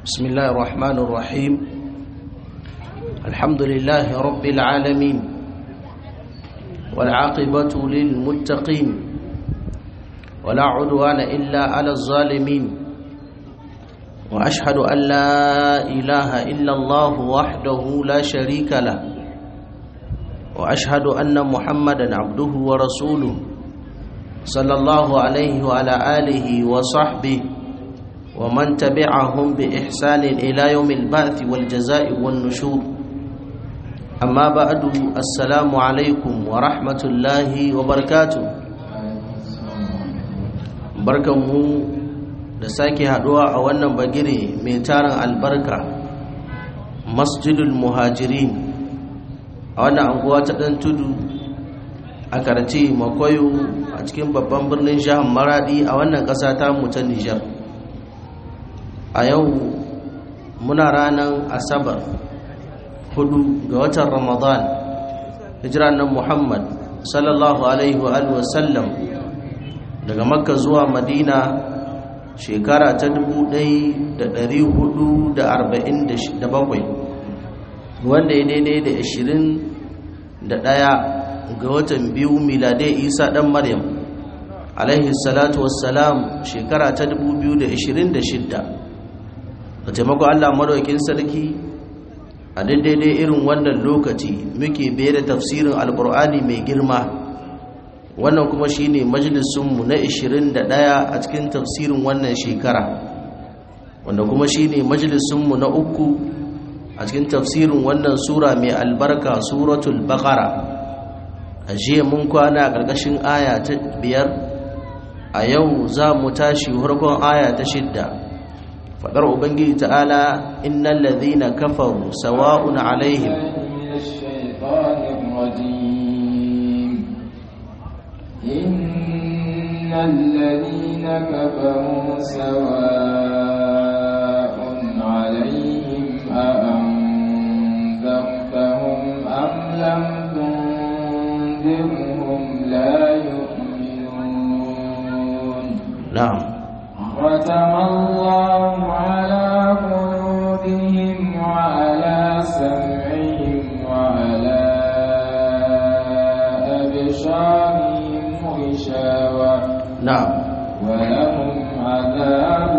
بسم الله الرحمن الرحيم الحمد لله رب العالمين والعاقبة للمتقين ولا عدوان إلا على الظالمين وأشهد أن لا إله إلا الله وحده لا شريك له وأشهد أن محمدا عبده ورسوله صلى الله عليه وعلى آله وصحبه ومن تبعهم بإحسان إلى يوم البعث والجزاء والنشور أما بعد السلام عليكم ورحمة الله وبركاته barkanmu da sake haduwa a wannan bagire mai tarin albarka masjidul muhajirin a wannan anguwa ta dan tudu a karce makwayo a cikin babban birnin jihar maradi a wannan ƙasa ta mu ta nijar a yau muna ranar asabar hudu ga watan ramadan hijira nan muhammad sallallahu alaihi wa sallam daga makka zuwa madina shekara ta 1447 wanda ya daidai da 21 ga watan biyu miladai isa dan maryam alaihi salatu wassalam shekara ta 2026 da taimako Allah madaukin sarki a daidai irin wannan lokaci muke biye da tafsirin alkur'ani mai girma wannan kuma shine majalisunmu na 21 a cikin tafsirin wannan shekara wanda kuma shine majalisunmu na uku a cikin tafsirin wannan sura mai albarka suratul baqara a jiya mun kwana a ƙarƙashin aya ta biyar a yau za mu tashi farkon aya ta shidda fadar ubangiji ta'ala innal ladhina kafaru sawa'un alaihim innal ladhina kafaru sawa'un alaihim a anzartahum am lam tunzirhum la yu'minun na'am ختم الله على قلوبهم وعلى سمعهم وعلى أبصارهم غشاوة na'am ولهم عذاب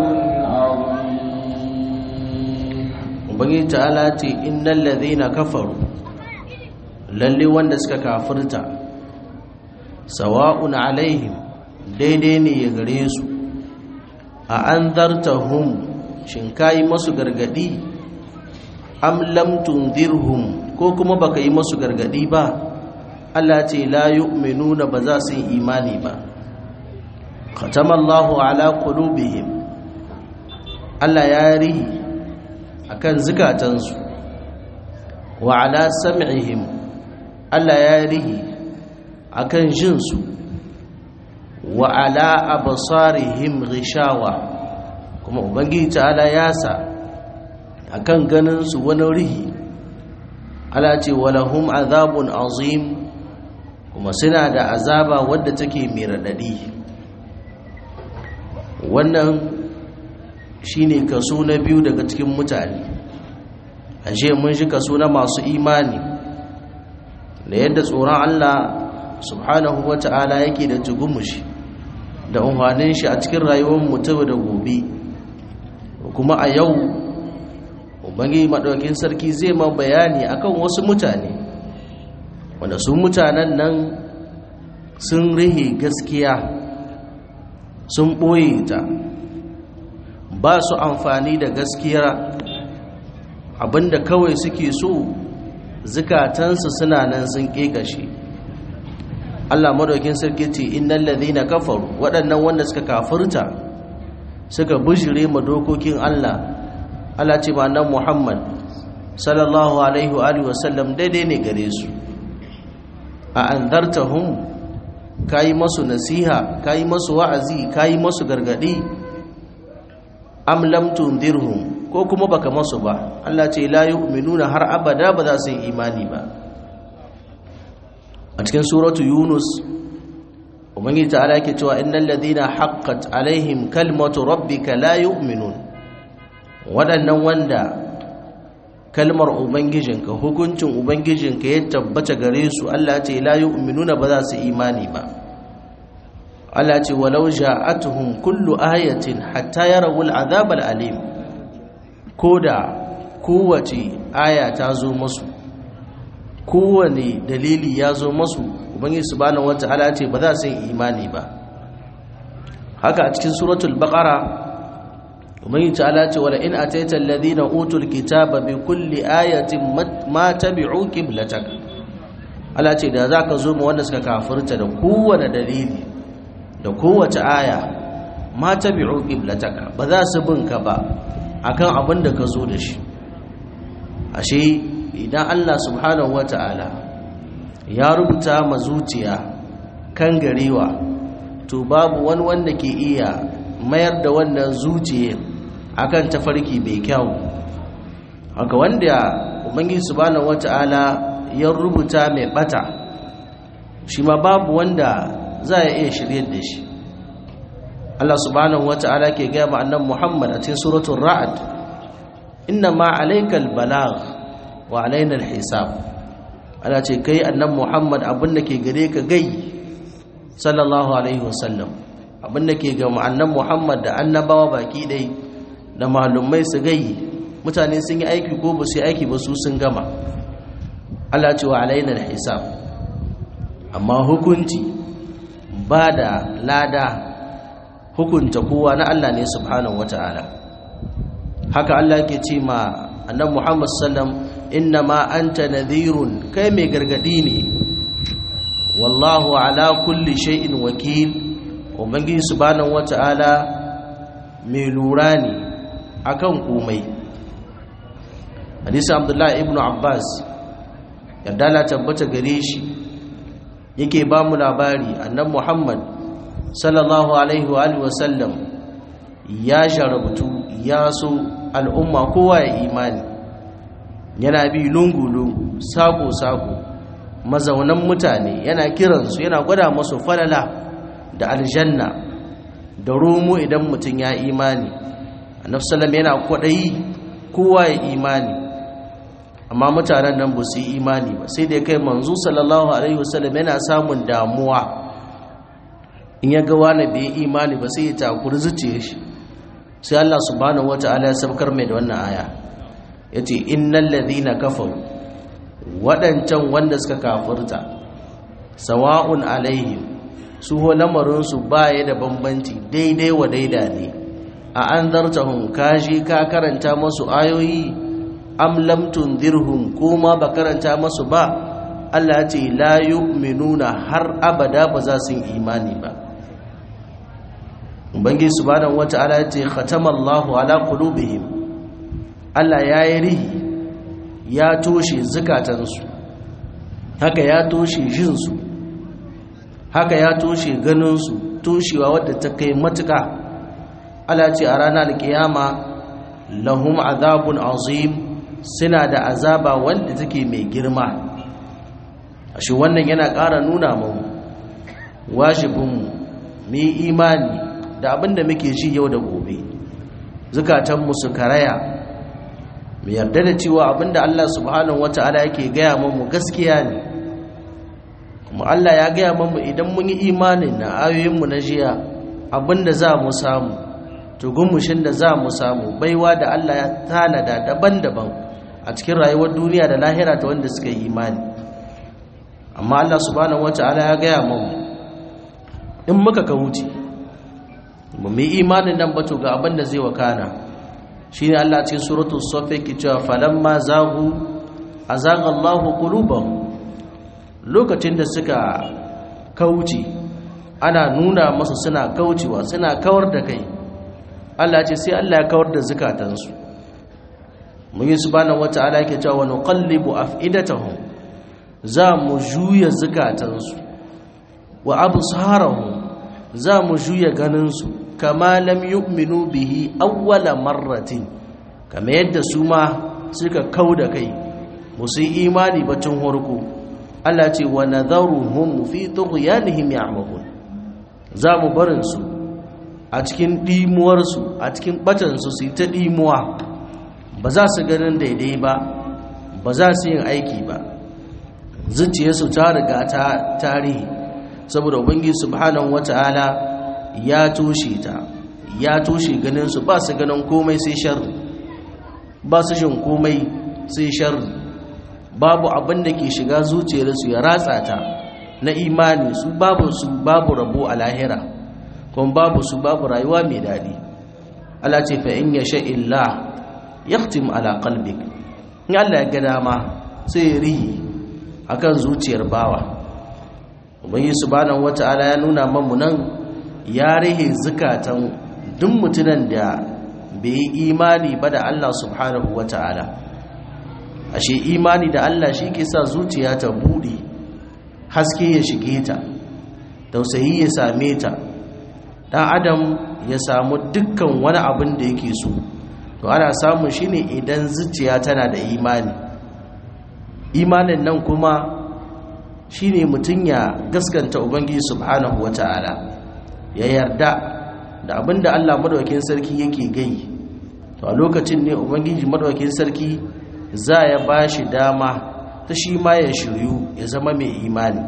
عظيم ubangiji ta'ala ce innal ladhina kafaru lalle wanda suka kafirta sawa'un alaihim daidai ne ya gare su a an zartahum shin kayi masu gargadi am lam tunzirhum ko kuma baka yi masu gargadi ba Allah ce la yu'minuna ba za su yi imani ba khatamallahu ala qulubihim Allah ya rihi akan zukatansu wa ala sam'ihim Allah ya rihi akan jinsu wa ala absarihim ghishawa kuma ubangiji ta'ala ya sa akan ganin su wani rihi ala ce walahum azabun azim kuma suna da azaba wadda take mai radadi wannan shine kaso na biyu daga cikin mutane ashe mun shi kaso na masu imani da yadda tsoron Allah subhanahu wata'ala yake da tugumushi da umarnin shi a cikin rayuwar mutum da gobe kuma a yau ubangi maɗaukin sarki zai ma bayani akan wasu mutane wanda su mutanen nan sun rihe gaskiya sun ɓoye ta ba su amfani da gaskiya abinda kawai suke so zukatansu suna nan sun ƙeƙashe Allah madaukin sarki ce innal ladhina kafaru waɗannan wanda suka kafirta suka bujire ma dokokin Allah Allah ce ma nan Muhammad sallallahu alaihi wa alihi wasallam daidai ne gare su a anzartahum kai masu nasiha kai masu wa'azi kai masu gargadi am lam tundirhum ko kuma baka masu ba Allah ce la yu'minuna har abada ba za su yi imani ba a cikin suratu yunus ubangiji ta'ala yake cewa innal ladina haqqat alaihim kalmatu rabbika la yu'minun waɗannan wanda kalmar ubangijinka hukuncin ubangijinka ya tabbata gare su Allah ce la yu'minuna ba za su imani ba Allah ce walau ja'atuhum kullu ayatin hatta yarawul azab alim koda kowace aya ta zo musu kowane dalili ya zo musu ubangiji subhanahu wata'ala ce ba za su yi imani ba haka a cikin suratul baqara ubangiji ta'ala ce wala in ataita alladhina utul kitaba bi kulli ayatin ma tabi'u qiblatak Allah ce da zaka zo mu wanda suka kafirta da kowane dalili da kowace aya ma tabi'u qiblatak ba za su bin ka ba akan abin da ka zo da shi ashe idan Allah subhanahu wata'ala ya rubuta ma zuciya kan garewa to babu wani wanda ke iya mayar da wannan zuciya akan tafarki mai kyau haka wanda ubangiji subhanahu wata'ala ya rubuta mai bata shi ma babu wanda za ya iya shiryar da shi Allah subhanahu wata'ala ke gaya ma annabi Muhammad a cikin suratul ra'd inna ma alaykal balagh wa alaina alhisab ana ce kai annabi Muhammad abin da ke gare ka gai sallallahu alaihi wasallam abin da ke ga annabi Muhammad da annabawa baki dai da malumai su gai mutane sun yi aiki ko ba su yi aiki ba su sun gama Allah ce wa alaina alhisab amma hukunci ba da lada hukunta kowa na Allah ne subhanahu wataala haka Allah ke ce ma annabi Muhammad sallam inna ma anta nadhirun kai mai gargadi ne wallahu ala kulli shay'in wakil ubangiji subhanahu wata'ala mai lura ne akan komai hadisi abdullahi ibn abbas yadda la tabbata gare shi yake ba mu labari annabi muhammad sallallahu alaihi wa alihi wasallam ya sharabtu ya so al'umma kowa ya imani yana bi lungu-lungu sako-sako mazaunan mutane yana kiransu yana gwada masu falala da aljanna da romo idan mutum ya imani annabsalam yana kwaɗayi kowa ya imani amma mutanen nan ba su yi imani ba sai da kai manzu sallallahu alaihi wasallam yana samun damuwa in ya ga wani bai imani ba sai ya takuri zuciya shi sai Allah subhanahu wata'ala ya sabkar mai da wannan aya yace innal ladhina kafaru wadancan wanda suka kafirta sawa'un alaihim su ho lamarin su baya da bambanci daidai wa daida ne a anzartahum kaji ka karanta masu ayoyi am lam tundirhum kuma ba karanta masu ba Allah ya ce la yu'minuna har abada ba za su yi imani ba ubangiji subhanahu wata'ala ya ce khatamallahu ala qulubihim Allah ya yi rihi ya toshe zukatansu haka ya toshe jinsu haka ya toshe ganinsu toshewa wadda ta kai matuka Allah ce a ranar alkiyama lahum azabun azim suna da azaba wanda take mai girma ashe wannan yana ƙara nuna mu wajibinmu mu yi imani da abinda muke ji yau da gobe zukatanmu su karaya mu yarda da cewa abinda Allah subhanahu wata'ala yake gaya mu gaskiya ne kuma Allah ya gaya mu idan mun yi imanin na ayoyinmu na jiya abinda za mu samu tugumushin da za mu samu baiwa da Allah ya tanada daban-daban a cikin rayuwar duniya da lahira ta wanda suka yi imani amma Allah subhanahu wata'ala ya gaya mu in muka ka wuce mu yi imanin nan bato ga abin da zai wakana shine Allah cikin suratul saff yake cewa falamma zaghu azaga Allahu qulubahum lokacin da suka kauce ana nuna masu suna kaucewa suna kawar da kai Allah ce sai Allah ya kawar da zukatansu mun yi subhanahu wata'ala yake cewa wa nuqallibu af'idatahum za mu juya zukatansu wa absarahum za mu juya ganinsu kama lam yu'minu bihi awwala marratin kama yadda su ma suka kauda kai musu imani batun horko Allah ce wa nadharuhum fi tughyanihim ya'mahun za mu barin su a cikin dimuwar su a cikin batan su su ta dimuwa ba za su ganin daidai ba ba za su yin aiki ba zuciyarsu ta riga ta tarihi saboda ubangiji subhanahu wata'ala ya toshe ta ya toshe ganin su ba su ganin komai sai sharri ba su jin komai sai sharri babu abin da ke shiga zuciyarsu ya ratsa ta na imani su babu su babu rabo a lahira kuma babu su babu rayuwa mai daɗi Allah ce fa in yasha illa yahtim ala qalbik in Allah ya ga dama sai ya rihi akan zuciyar bawa ubangi subhanahu wata'ala ya nuna mamu nan ya rihe zukatan duk mutunan da bai yi imani ba da Allah subhanahu wata'ala ashe imani da Allah shi ke sa zuciya ta buɗe haske ya shige ta tausayi ya same ta dan adam ya samu dukkan wani abin da yake so to ana samun shi ne idan zuciya tana da imani imanin nan kuma shi ne mutum ya gaskanta ubangiji subhanahu wata'ala ya yarda da abin da allah madawakin sarki yake gai to a lokacin ne ubangiji madawakin sarki za ya ba shi dama ta shi ma ya shiryu ya zama mai imani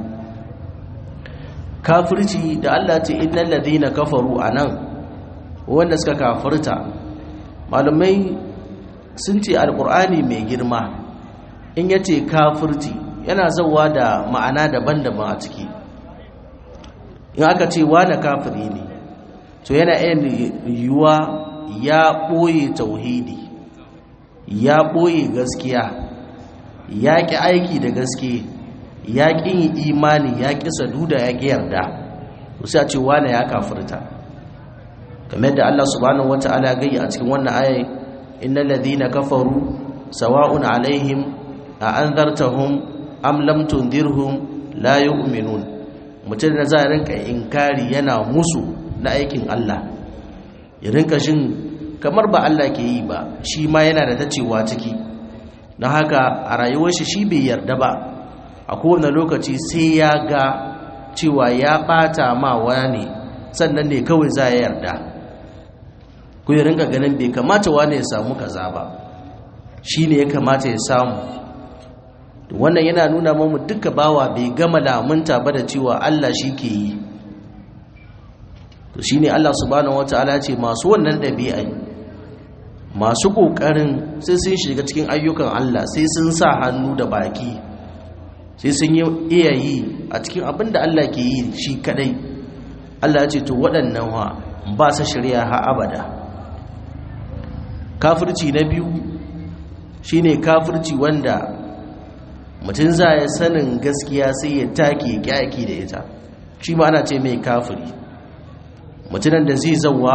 kafirci da Allah ce innal ladina kafaru anan wanda suka kafirta malamai sun ce alqur'ani mai girma in yace kafirci yana zawa da ma'ana daban-daban a ciki in aka ce wani kafiri ne to yana iya yiwuwa ya ɓoye tauhidi ya ɓoye gaskiya ya ƙi aiki da gaske ya ƙi yin imani ya ƙi saduda ya ƙi yarda sai a ce wane ya kafirta kamar da Allah subhanahu wata'ala ya gayya a cikin wannan aya innal ladhina kafaru sawa'un alaihim a anzartahum am lam tundirhum la yu'minun mutum da za a rinka inkari yana musu na aikin Allah ya rinka shin kamar ba Allah ke yi ba shi ma yana da tacewa ciki don haka a rayuwar shi shi bai yarda ba a kowane lokaci sai ya ga cewa ya bata ma wani sannan ne kawai za ya yarda ku yi rinka ganin bai kamata wani ya samu kaza ba shi ne ya kamata ya samu wannan yana nuna mamu duka bawa bai gama lamunta ba da cewa Allah shi ke yi to shi ne Allah subhanahu wata'ala ce masu wannan ɗabi'ai masu ƙoƙarin sai sun shiga cikin ayyukan Allah sai sun sa hannu da baki sai sun yi iya yi a cikin abin da Allah ke yi shi kadai Allah ce to waɗannan wa ba sa shirya ha abada kafirci na biyu shine kafirci wanda mutum za ya sanin gaskiya sai ya take kyaki da ita shi ma ana ce mai kafiri mutumin da zai zauwa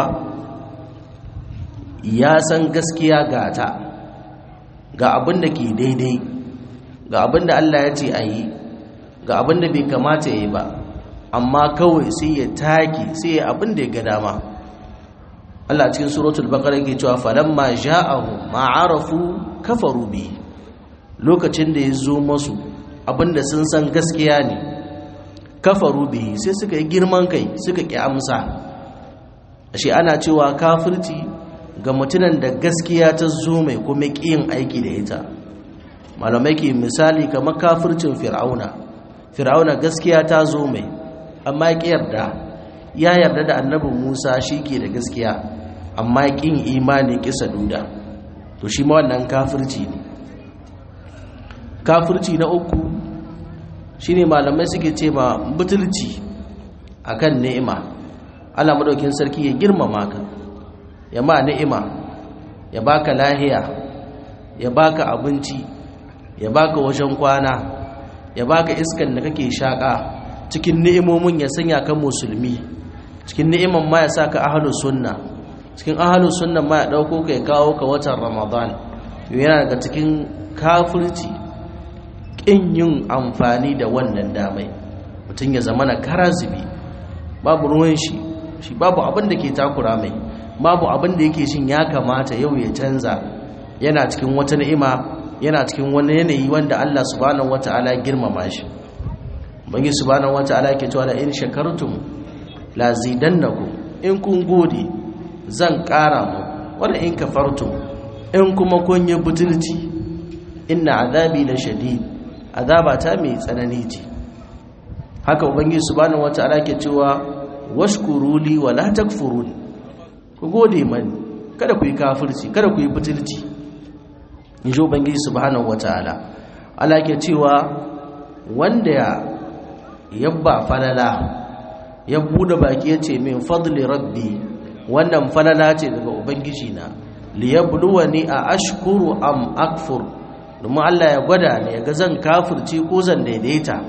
ya san gaskiya ga ta ga abin da ke daidai ga abin da Allah ya ce a yi ga abin da bai kamata ya yi ba amma kawai sai ya take sai ya abin da ya ga dama Allah cikin suratul baqara yake cewa falamma ja'ahu ma arafu kafaru bi lokacin da ya zo masu abinda sun san gaskiya ne kafaru bi sai suka yi girman kai suka ki amsa ashe ana cewa kafirci ga mutunan da gaskiya ta zo mai kuma ƙiyin aiki da ita malamai ke misali kamar kafircin fir'auna fir'auna gaskiya ta zo mai amma ya yarda ya yarda da annabin musa shi ke da gaskiya amma ƙin imani kisa duda to shi ma wannan kafirci ne kafirci na uku shine malamai suke ce ma butulci akan ni'ima Allah madaukin sarki ya girmama ka ya ma ni'ima ya baka lahiya ya baka abinci ya baka wajen kwana ya baka iskan da kake shaka cikin ni'imomin ya sanya ka musulmi cikin ni'iman ma ya saka ahlus sunna cikin ahlus sunna ma ya dauko ka ya kawo ka watan ramadan yana daga cikin kafirci kin yin amfani da wannan damai mutum ya zama na karazibi babu ruwan shi shi babu abin da ke takura mai babu abin da yake shin ya kamata yau ya canza yana cikin wata ni'ima yana cikin wani yanayi wanda Allah subhanahu wata'ala girmama shi bangi subhanahu wata'ala ke cewa la in shakartum la zidannakum in kun gode zan ƙara mu wanda in kafartum in kuma kun yi butulci inna azabi la shadid azaba ta mai tsanani ce haka ubangiji subhanahu wata'ala ke cewa washkuruli wa la takfurun ku gode mani kada ku yi kafirci kada ku yi butulci in ji ubangiji subhanahu wata'ala Allah ke cewa wanda ya yabba falala ya bude baki ya ce min fadli rabbi wannan falala ce daga ubangiji na liyabluwani a ashkuru am akfur domin Allah ya gwada ne ya ga zan kafirci ko zan daidaita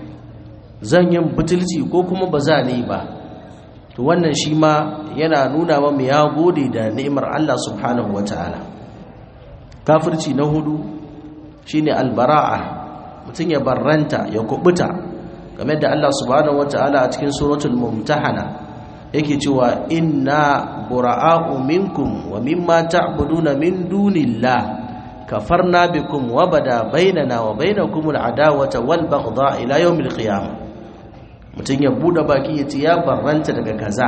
zan yin butulci ko kuma ba za ni ba to wannan shi ma yana nuna mamu ya gode da ni'imar Allah subhanahu wataala kafirci na hudu shine albara'a mutum ya barranta ya kubuta game da Allah subhanahu wataala a cikin suratul mumtahana yake cewa inna bura'a'u minkum wa mimma ta'buduna min dunillah kafarna bikum wa bada bainana wa bainakum al'adawata wal baghdha ila yawmil qiyamah mutun ya bude baki yace ya barranta daga kaza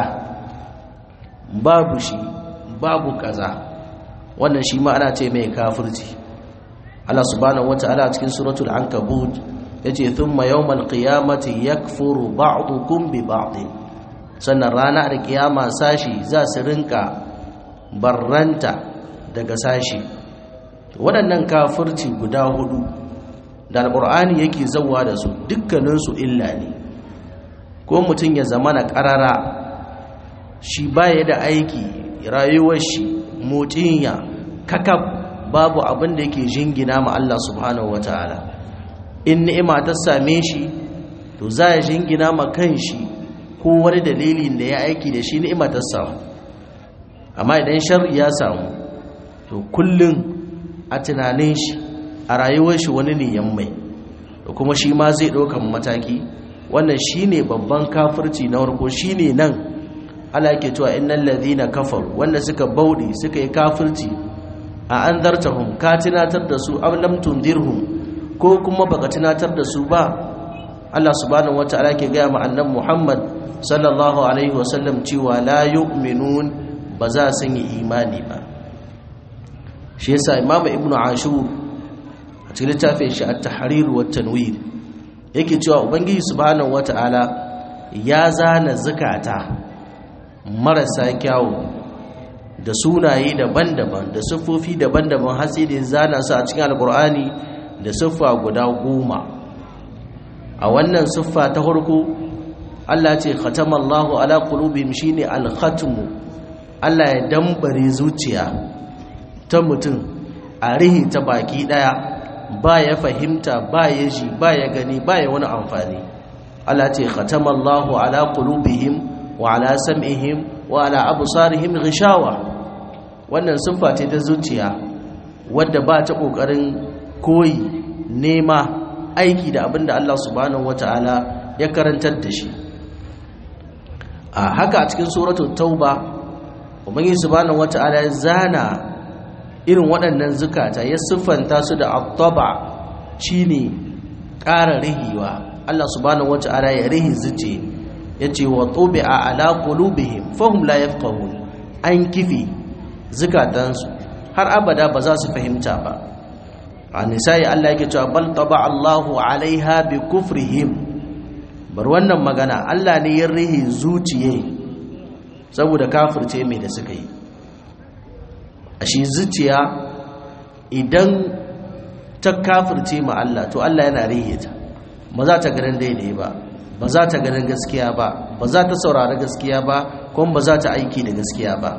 babu shi babu kaza wannan shi ma ana ce mai kafirci Allah subhanahu wata'ala cikin suratul ankabut yace thumma yawmal qiyamati yakfuru ba'dukum bi ba'din sannan rana da kiyama sashi za su rinka barranta daga sashi waɗannan kafirci guda hudu da alƙur'ani yake zauwa da su dukkaninsu illa ne ko mutum ya zama na ƙarara shi baya da aiki rayuwar shi motsin kakab babu abin da yake jingina ma Allah subhanahu wataala in ni'ima ta same shi to za ya jingina ma kan shi ko wani dalilin da ya aiki da shi ni'ima ta samu amma idan sharri ya samu to kullum a tunanin shi a rayuwar shi wani ne yammai da kuma shi ma zai ɗaukan mataki wannan shi ne babban kafirci na warko shi ne nan ala ke cewa innan ladina kafar wanda suka bauɗe suka yi kafirci a an zartahum ka tunatar da su am lam tundirhum ko kuma baka tunatar da su ba Allah subhanahu wataala ke gaya ma annabi Muhammad sallallahu alaihi wasallam cewa la yu'minun ba za su yi imani ba shi yasa imamu ibnu ashur a cikin littafin shi at-tahrir wa tanwir yake cewa ubangiji subhanahu wataala ya zana zakata marasa kyawu da sunaye daban-daban da siffofi daban-daban har sai da zana su a cikin alkur'ani da siffa guda goma a wannan siffa ta farko Allah ce khatamallahu ala qulubihim shine al-khatmu Allah ya dambare zuciya ta mutum a rihi ta baki daya ba ya fahimta ba ya ji ba ya gani ba ya wani amfani Allah ce khatamallahu ala qulubihim wa ala sam'ihim wa ala absarihim ghishawa wannan siffa ce ta zuciya wadda ba ta kokarin koyi nema aiki da abinda Allah subhanahu wataala ya karantar da shi a haka a cikin suratul tauba ubangiji subhanahu wataala ya zana irin waɗannan zukata ya siffanta su da attaba shine ƙara rihiwa Allah subhanahu wata'ala ya rihi zuce yace wa tubi'a ala qulubihim fahum la yafqahun an kifi zukatansu har abada ba za su fahimta ba a nisa'i Allah yake cewa bal taba Allahu alaiha bi kufrihim bar wannan magana Allah ne ya rihi zuciye saboda kafirce mai da suka yi a shi zuciya idan ta kafirce ma Allah to Allah yana rihe ta ba za ta ganin daidai ba ba za ta ganin gaskiya ba ba za ta saurari gaskiya ba kuma ba za ta aiki da gaskiya ba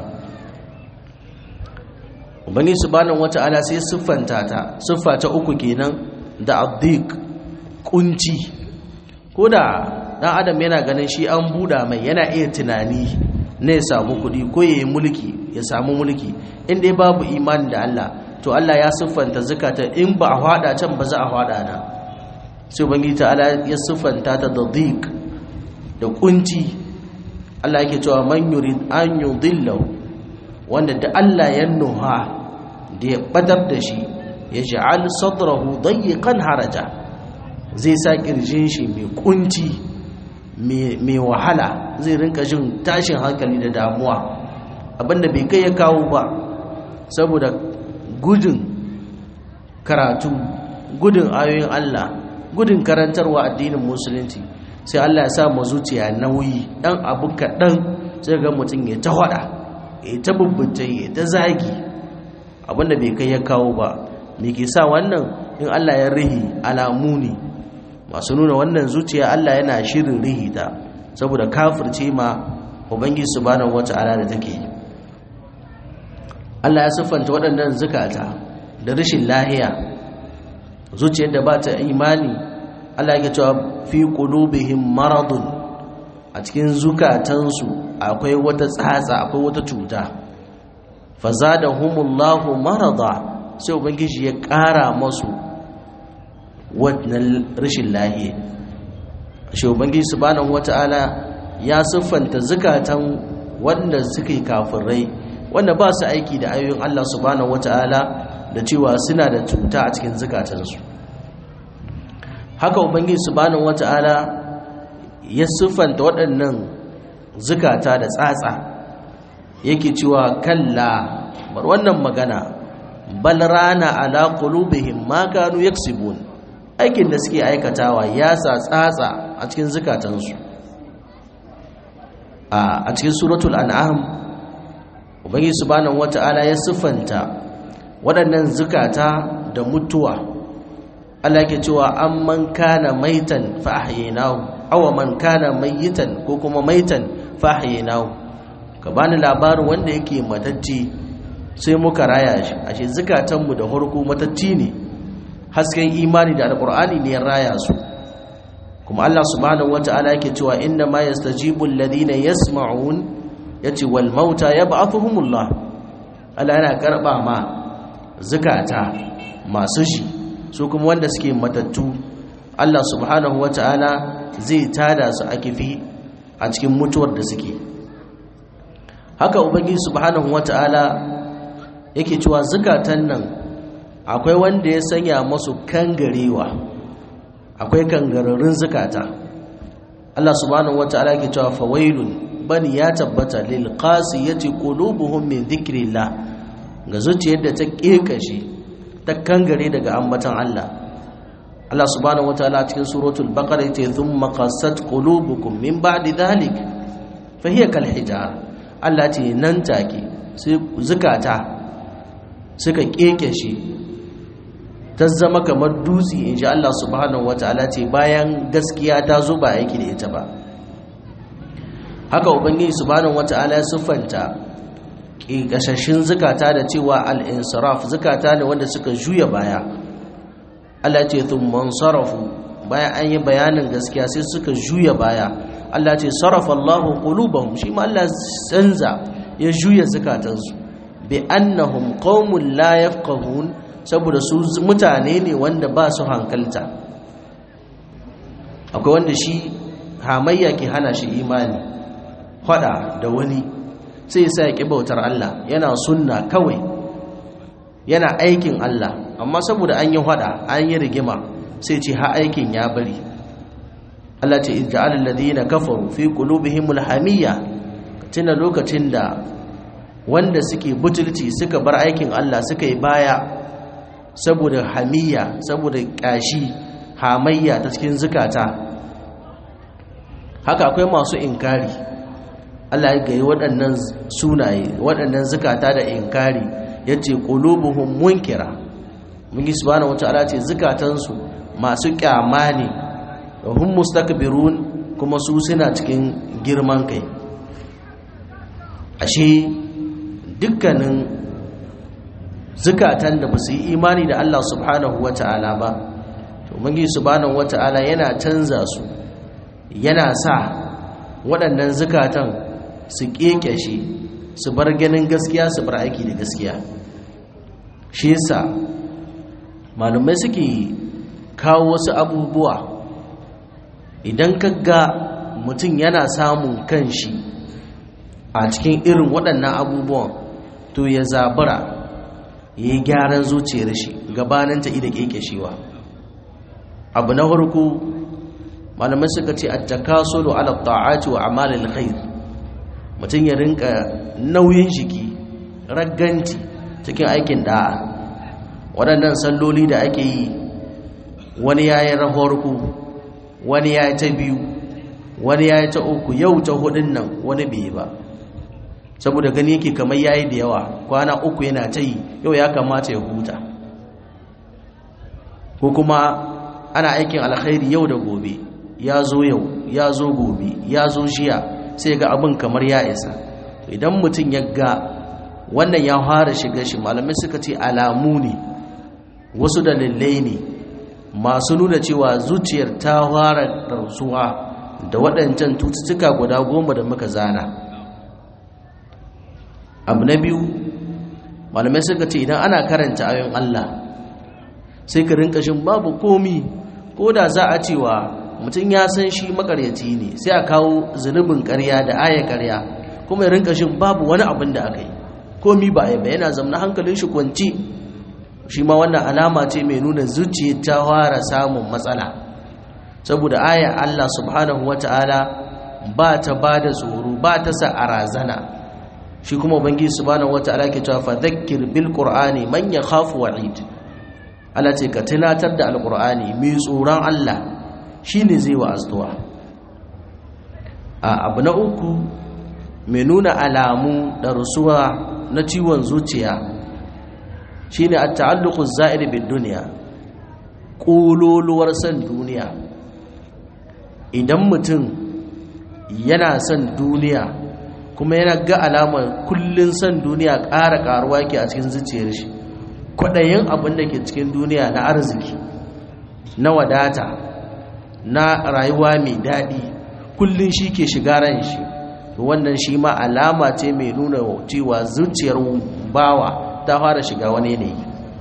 ubangiji subhanahu wata'ala sai siffanta ta siffa ta uku kenan da addiq kunci ko da dan adam yana ganin shi an buda mai yana iya tunani ne ya samu kuɗi ko ya yi mulki ya samu mulki in dai babu imani da Allah to Allah ya siffanta zakata in ba a hada can ba za a hada na sai ubangiji ta'ala ya siffanta ta da dhiq da kunci Allah yake cewa man yurid an yudillahu wanda da Allah ya nuha da ya badar da shi ya ja'al sadrahu dayyqan haraja zai sa kirjin shi mai kunci mai wahala zai rinka jin tashin hankali da damuwa abinda bai kai ya kawo ba saboda gudun karatu gudun ayoyin Allah gudun karantarwa addinin musulunci sai Allah ya sa mu zuciya nauyi dan abu kaɗan sai ga mutum ya ta hada ya ta bubbuce ya ta zagi abinda bai kai ya kawo ba me ke sa wannan in Allah ya rihi alamu ne masu nuna wannan zuciya Allah yana shirin rihi ta saboda kafirce ma ubangiji subhanahu wata'ala da take yi Allah ya siffanta waɗannan zukata da rashin lahiya zuciyar da ba ta imani Allah ya cewa fi qulubihim maradun a cikin zukatansu akwai wata tsatsa akwai wata cuta fazadahumullahu marada sai ubangiji ya ƙara masu wannan rashin lahiya shi ubangiji subhanahu wata'ala ya siffanta zukatan wanda suke kafirai wanda ba su aiki da ayoyin Allah subhanahu wata'ala da cewa suna da cuta a cikin zukatansu haka ubangiji subhanahu wata'ala ya siffanta waɗannan zukata da tsatsa yake cewa kalla bar wannan magana bal rana ala qulubihim ma kanu yaksibun aikin da suke aikatawa ya sa tsatsa a cikin zukatansu a cikin suratul an'am ubangiji subhanahu wata'ala ya siffanta waɗannan zukata da mutuwa Allah ke cewa amman kana maitan fa ahyaynahu aw man kana mayitan ko kuma maitan fa ahyaynahu ka bani labarin wanda yake matacce sai muka raya shi ashe zukatanmu da farko matacci ne hasken imani da alqur'ani ne ya raya su kuma Allah subhanahu wata'ala yake cewa inna ma yastajibu alladhina yasma'un yace wal mauta yab'athuhumullah Allah yana karba ma zakata masu shi su kuma wanda suke matattu Allah subhanahu wata'ala zai tada su a kifi a cikin mutuwar da suke haka ubangiji subhanahu wata'ala yake cewa zakatan nan akwai wanda ya sanya masu kangarewa akwai kangararrun zakata Allah subhanahu wata'ala yake cewa fawailun bani ya tabbata lil qasiyati qulubuhum min dhikrillah ga zuciyar da ta kekashe ta kangare daga ambatan Allah Allah subhanahu wataala cikin suratul baqara yace thumma qassat qulubukum min ba'di dhalik fa hiya kal hijar Allah ce nan take sai zukata suka kekeshe ta zama kamar dutse inji Allah subhanahu wataala ce bayan gaskiya ta zo ba aiki da ita ba haka ubangiji subhanahu wata'ala ya siffanta ƙiƙashashin zukata da cewa al-insiraf zukata ne wanda suka juya baya Allah ce thumman sarafu bayan an yi bayanin gaskiya sai suka juya baya Allah ce sarafa Allahu qulubahum shi ma Allah canza ya juya zukatansu bi annahum qaumun la yafqahun saboda su mutane ne wanda ba su hankalta akwai wanda shi hamayya ke hana shi imani fada da wani sai sa ya bautar Allah yana sunna kawai yana aikin Allah amma saboda an yi fada an yi rigima sai ce ha aikin ya bari Allah ce ij'al alladhina kafaru fi qulubihimul hamiyya tuna lokacin da wanda suke butulci suka bar aikin Allah suka yi baya saboda hamiyya saboda kashi hamayya ta cikin zukata haka akwai masu inkari Allah ya gayi waɗannan sunaye waɗannan zukata da inkari ya ce ƙulubuhun munkira mun yi subhanahu wata'ala ce zukatansu masu ƙyama ne da hun mustakbirun kuma su suna cikin girman kai ashe dukkanin zukatan da ba su yi imani da Allah subhanahu wata'ala ba to mun yi subhanahu wata'ala yana canza su yana sa waɗannan zukatan su ƙeƙashe su bar ganin gaskiya su bar aiki da gaskiya shi yasa malumai suke kawo wasu abubuwa idan ka ga mutum yana samun kanshi a cikin irin waɗannan abubuwan to ya zabura ya yi gyaran zuciyar shi gabaninta ida ƙeƙashewa abu na farko malamai suka ce attakasulu ala ta'ati wa amalil khair mutum ya rinka nauyin jiki ragganti cikin aikin da'a waɗannan salloli da ake yi wani ya yi rahorku wani ya yi ta biyu wani ya yi ta uku yau ta hudun nan wani bai ba saboda gani yake kamar ya yi da yawa kwana uku yana ta yi yau ya kamata ya huta ko kuma ana aikin alkhairi yau da gobe ya zo yau ya zo gobe ya zo jiya sai ga abin kamar ya isa idan mutum ya ga wannan ya fara shiga shi malamai suka ce alamu ne wasu dalilai ne masu nuna cewa zuciyar ta fara rasuwa da waɗancan tututtuka guda goma da muka zana abu na biyu malamai suka ce idan ana karanta ayon Allah sai ka rinka shin babu komi ko da za a cewa mutum ya san shi makaryaci ne sai a kawo zunubin karya da aya karya kuma ya rinka shin babu wani abin da aka yi komi ba ya yana zamna hankalin shi kwanci shi ma wannan alama ce mai nuna zuciya ta fara samun matsala saboda aya Allah subhanahu wata'ala ba ta ba da tsoro ba ta sa a razana shi kuma ubangiji subhanahu wata'ala ke cewa fadhakkir bil qur'ani man yakhafu wa'id Allah ce ka tunatar da alqur'ani mai tsoron Allah shine zai wa astuwa a abu na uku mai nuna alamu da rusuwa na ciwon zuciya shine at-ta'alluqu az-za'ir bid-dunya kololuwar san duniya idan mutum yana son duniya kuma yana ga alamar kullun son duniya ƙara ƙaruwa ke a cikin zuciyar shi kwaɗayin abin da ke cikin duniya na arziki na wadata na rayuwa mai daɗi kullun shi ke shiga ran shi wannan shi ma alama ce mai nuna cewa zuciyar bawa ta fara shiga wani yanayi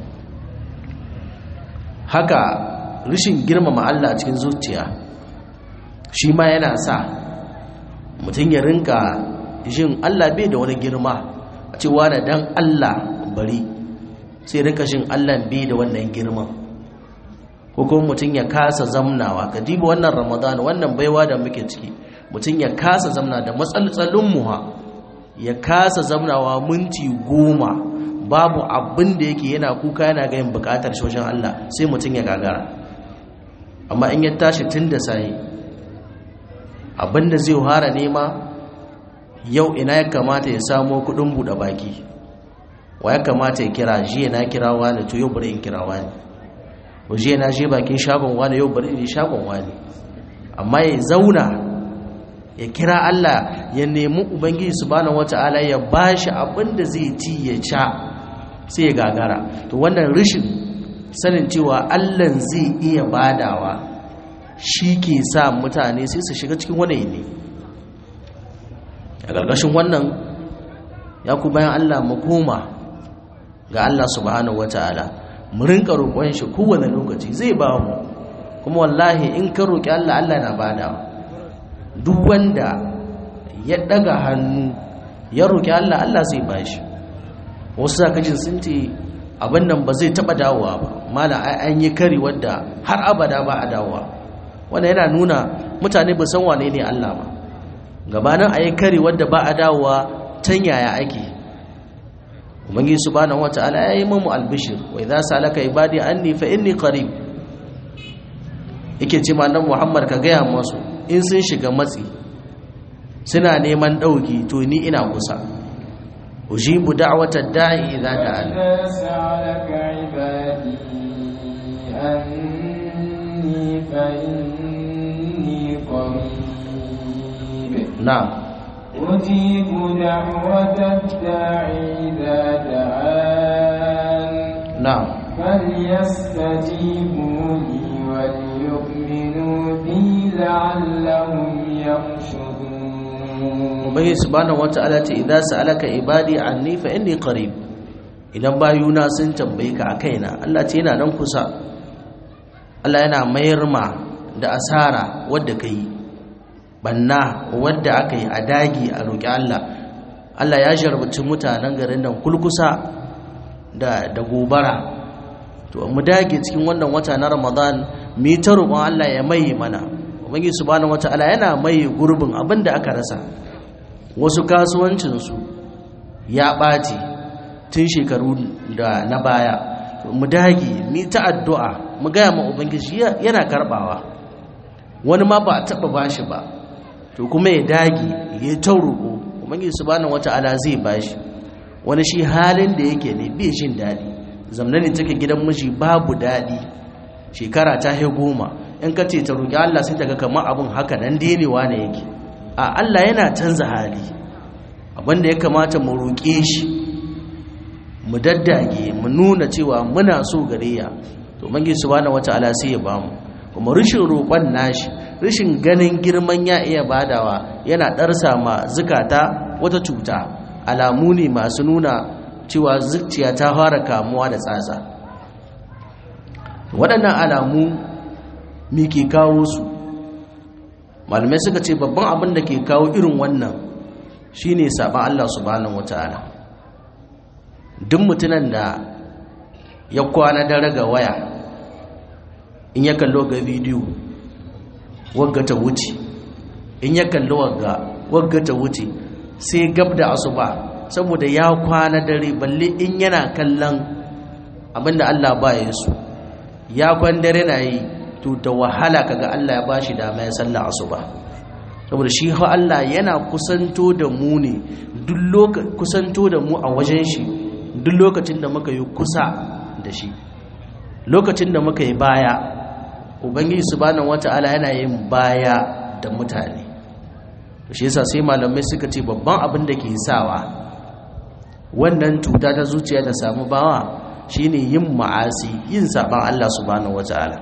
haka rashin girmama Allah a cikin zuciya shi ma yana sa mutum ya rinka jin Allah bai da wani girma a cewa da dan Allah bari sai rinka jin Allah bai da wannan girman ko kuma mutum ya kasa zamnawa ka diba wannan ramadan wannan baiwa da muke ciki mutum ya kasa zamna da matsaltsalin muha ya kasa zamnawa minti goma babu abin da yake yana kuka yana gayin bukatar shoshin Allah sai mutum ya gagara amma in ya tashi tun da sai abin da zai hara nema yau ina ya kamata ya samo kudin buɗe baki wa ya kamata ya kira jiya na kira wani to yau bari in kira wani ko jiya na je bakin shagon wani yau bari in je shagon wani amma ya zauna ya kira Allah ya nemi ubangiji subhanahu wataala ya bashi abin da zai ci ya sha sai ya gagara to wannan rishin sanin cewa Allah zai iya badawa shi ke sa mutane sai su shiga cikin wani ne a ƙarƙashin wannan ya ku bayan Allah mu koma ga Allah subhanahu wataala mu rinka roƙon shi kowane lokaci zai ba mu kuma wallahi in ka roƙi Allah Allah na badawa duk wanda ya daga hannu ya roƙi Allah Allah zai bashi wasu zakajin sun ce abin nan ba zai taɓa dawowa ba mala an yi kari wadda har abada ba a dawowa wanda yana nuna mutane ba san wane ne Allah ba gabanin a yi kari wadda ba a dawowa can yaya ake ubangi subhanahu wata'ala ya yi mamu albishir wa idza salaka ibadi anni fa inni qarib yake ce ma nan Muhammad ka gaya masu in sun shiga matsi suna neman dauki to ni ina kusa ujibu da'wata da'i idza da'an سألك عبادي أني فإني قريب na'am أجيب دعوة الداعي إذا دعان na'am فليستجيبوا لي وليؤمنوا بي لعلهم يرشدون ubangi subhanahu wata'ala ce idza sa'alaka ibadi anni fa inni qarib idan bayuna sun tambaye ka a kaina Allah ce yana nan kusa Allah yana mayar ma da asara wadda kai banna wadda aka yi a dagi a roƙi Allah Allah ya jarbaci mutanen garin nan kulkusa da da gobara to mu dage cikin wannan wata na Ramadan mu yi ta roƙon Allah ya mai mana ubangi subhanahu wata'ala yana mai gurbin abinda aka rasa wasu kasuwancinsu ya ɓaci tun shekaru da na baya mu dage mu ta addu'a mu gaya ma ubangiji yana karbawa wani ma ba a taba bashi ba to kuma ya dage ya ta roƙo ubangiji subhanahu wata'ala zai bashi wani shi halin da yake ne bai jin daɗi zamna ne take gidan miji babu daɗi shekara ta hai goma in ka ce ta roƙi Allah sai ta ga kamar abin haka nan denewa ne yake a Allah yana canza hali abinda ya kamata mu roƙe shi mu daddage mu nuna cewa muna so gare ya to mangi subhanahu wataala sai ya bamu kuma rishin roƙon nashi rishin ganin girman ya iya badawa yana ɗarsa ma zukata wata cuta alamu ne masu nuna cewa zuciya ta fara kamuwa da tsatsa waɗannan alamu me ke kawo su malamai suka ce babban abin da ke kawo irin wannan shine saban Allah subhanahu wataala duk mutunan da ya kwana dare ga waya in ya kallo ga bidiyo wagga ta wuce in ya kallo wagga wagga ta wuce sai gab da asuba saboda ya kwana dare balle in yana kallon abinda Allah ba ya su ya kwan dare na yi to da wahala kaga Allah ya bashi dama ya salla asuba saboda shi ha Allah yana kusanto da mu ne duk lokacin kusanto da mu a wajen shi duk lokacin da muka yi kusa da shi lokacin da muka yi baya ubangiji subhanahu wata'ala yana yin baya da mutane shi yasa sai malamai suka ce babban abin da ke sawa wannan cuta ta zuciya ta samu bawa shine yin ma'asi yin saban Allah subhanahu wata'ala